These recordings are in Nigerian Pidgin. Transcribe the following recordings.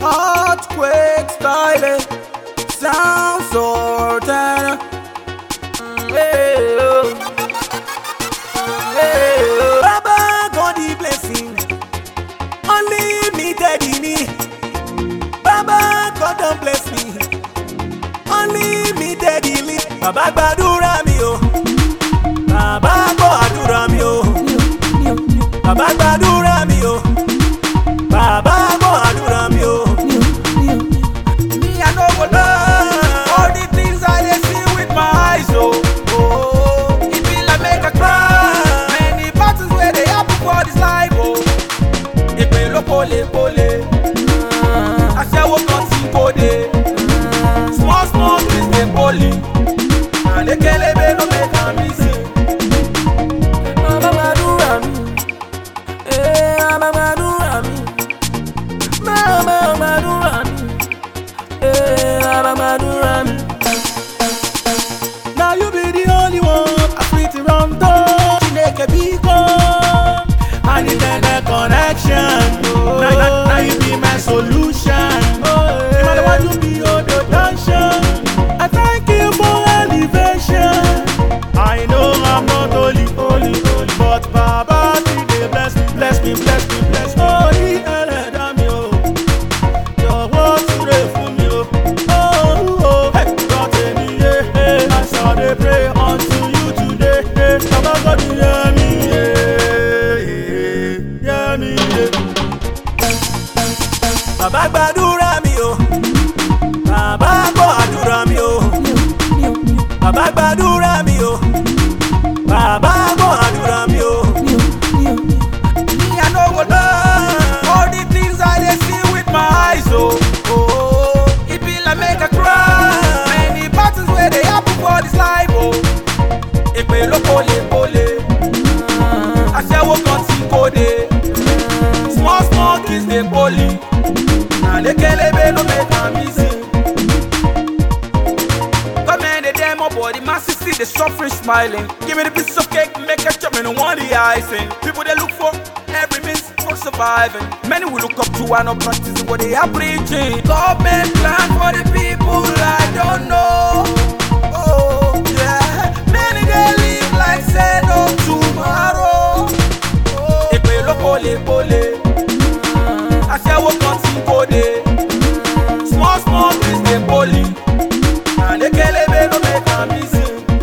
Earthquake style, sound certain. Hey, oh. Hey, oh. Baba God the blessing, unlimited in it. Baba God don bless me, unlimited in it. Baba gbàdúrà mi o, Baba gbọ́ àdúrà mi o, Baba gbàdúrà mi o, Baba gbọ́ àdúrà mi o. Me I no go lie, all the things I dey see with my eyes oh. oh. It be like make I cry, many battles wey dey happen for this life oh. Èpè ló pole pole, aṣẹ́wó kan tí kò dé. Small small things dey poli, àlékélébé ló make am easy. Bàbá gbàdúrà mi, ee bàbá gbàdúrà mi, bàbá gbàdúrà mi, ee bàbá gbàdúrà mi. Now you be the only one I fit run to. Chineke biko, I need that connection. Now, now, now you be my solution. No matter what you be, oh, the tension. I thank you for elevation. I know I'm not holy, holy, holy, but Baba, still dey bless me, bless me, bless me, bless me. Holy ẹlẹ́dàá mi o, jọ̀wọ́ súre fún mi o. Oh, oh, hey, God tèmi yé, hey, as I dey pray unto you today. Hey, Baba God hear me, yeah, hear me, yeah. Bàbá gbàdúrà mi o, bàbá gbọ́ àdúrà mi o, bàbá gbàdúrà mi o, bàbá gbọ́ àdúrà mi o. Me I no go lie, all the things I dey see with my eyes oh. oh. It be like make I cry, many battles wey dey happen for this life oh. Èpè ló pole pole, aṣẹ́wó kan tí kò dé. Small small kids dey poli, àlékélébé ló make am easy. Government dey demo but the masses see the suffering smiling. Give me the piece of cake, make a chop, me no want the icing. People they look for every means for surviving. Many will look up to and not practicing what they are preaching. Government plan for the people I don't know. Oh yeah, many they live like say no tomorrow. Oh, Èpè ló pole pole, aṣẹ́wó kan tí kò dé. Small small things dey poli. Àlékélébé ló make am easy.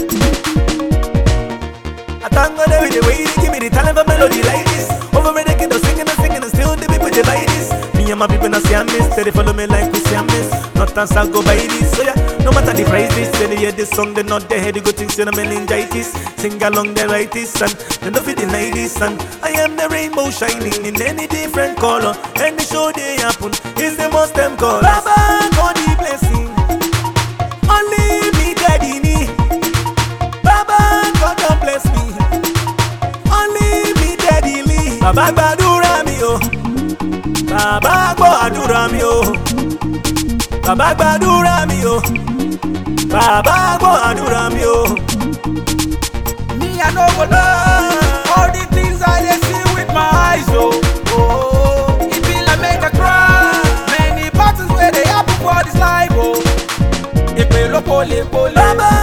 I thank God every day way you give me the talent for melody like this. Over me they keep on singing and singing and still the people they buy this. Me and my people not see I miss, they follow me like we see I miss. Not as I go by this, so yeah. No matter the price this, say they hear this song, they not they head, they go think say no meningitis. Sing along they write this and they don't feel deny this and I am the rainbow shining in any different color. Any show they happen is the most them call. Baba God the blessing, unlimited in it. Baba God don bless me. Unlimitedly. Bàbá gbàdúrà mi o. Bàbá gbọ́ àdúrà mi o. Bàbá gbàdúrà mi o. Bàbá gbọ́ àdúrà mi o. Me I no go lie, all the things I dey see with my eyes oh. oh. It be like make I cry, many battles wey dey happen for this life oh. Èpè ló pole pole. Bàbá